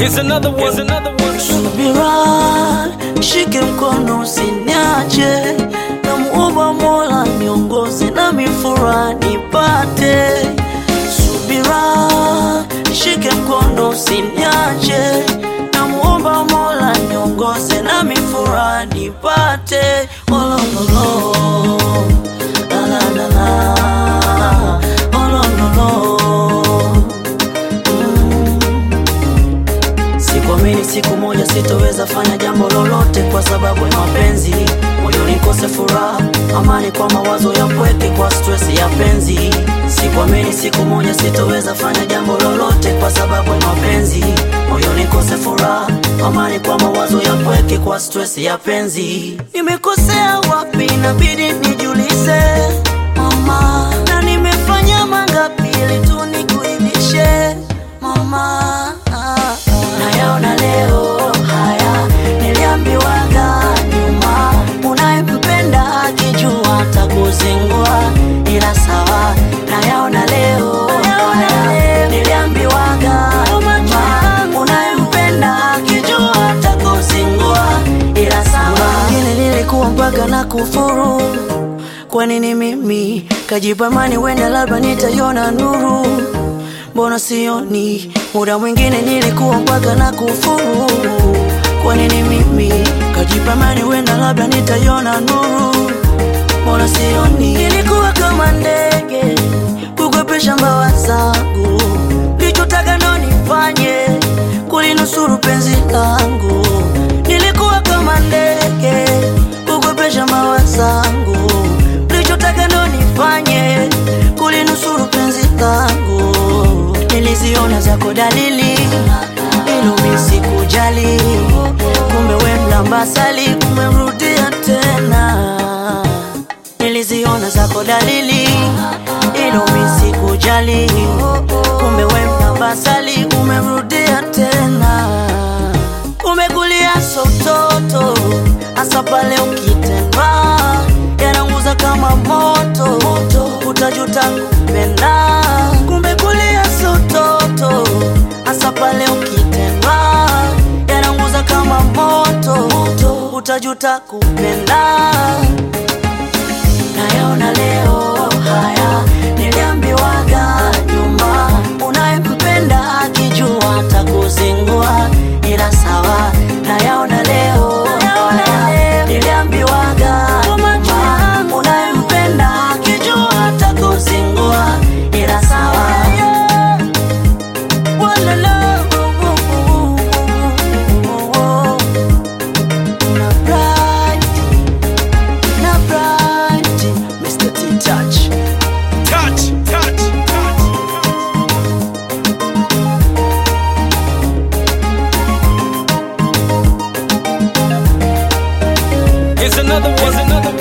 Here's another one. Here's another one. Subira, shike mkono usiniache, namuomba Mola niongoze na mifura nipate. Subira, shike mkono usiniache, namuomba Mola niongoze na mifura nipate. Oh, lo, lo, lo. La, la, la, la. Oh, lo, lo, lo. Sikuamini siku moja sitoweza fanya jambo lolote kwa sababu ya mapenzi, moyo nikose furaha, amani kwa mawazo ya pweke, kwa stress ya penzi. Sikuamini siku moja sitoweza fanya jambo lolote kwa sababu ya mapenzi, moyo nikose furaha, amani kwa mawazo ya pweke, kwa stress ya penzi. Nimekosea wapi? Inabidi nijulize mama, na nimefanya mangapi ili tu nikuridhishe mama nayaona leo haya niliambiwaga nyuma, unayempenda akijua atakuzingua, ila sawa. Nayaona leo haya niliambiwaga nyuma, unayempenda akijua atakuzingua, ila sawa. Wengine nilikuwa mpaka na kufuru kwa nini mimi kajipa imani, wenda labda nitaiona nuru, mbona sioni? Muda mwingine nilikuwa mpaka na kufuru. Kwa nini mimi kajipa imani, wenda labda nitaiona nuru, mbona sioni? Nilikuwa kama ndege kukwepesha mbawa zangu, lichotaka ndo nifanye kulinusuru penzi langu. Nilikuwa kama ndege kukwepesha mbawa zangu, lichotaka ndo nifanye kulinusuru penzi langu. Niliziona zako dalili, ilo mimi sikujali, kumbe we mlambasali umemrudia tena. Niliziona zako dalili, ilo mimi sikujali, kumbe we mlambasali umemrudia tena. Umekulia sototo, hasa pale ukitendwa yananguza kama moto, utajuta kupenda. Kumbe kulia sototo, hasa pale ukitendwa yananguza kama moto, utajuta kupenda. Nayaona leo haya niliambiwaga nyuma, unayempenda akijua atakuzingua, ila sawa. Nayaona leo haya niliambiwaga nyuma, unayempenda akijua atakuzingua, ila sawa. Walala, na bright, na bright, Mr. T-Touch. Touch, touch, touch. Here's another one. Here's another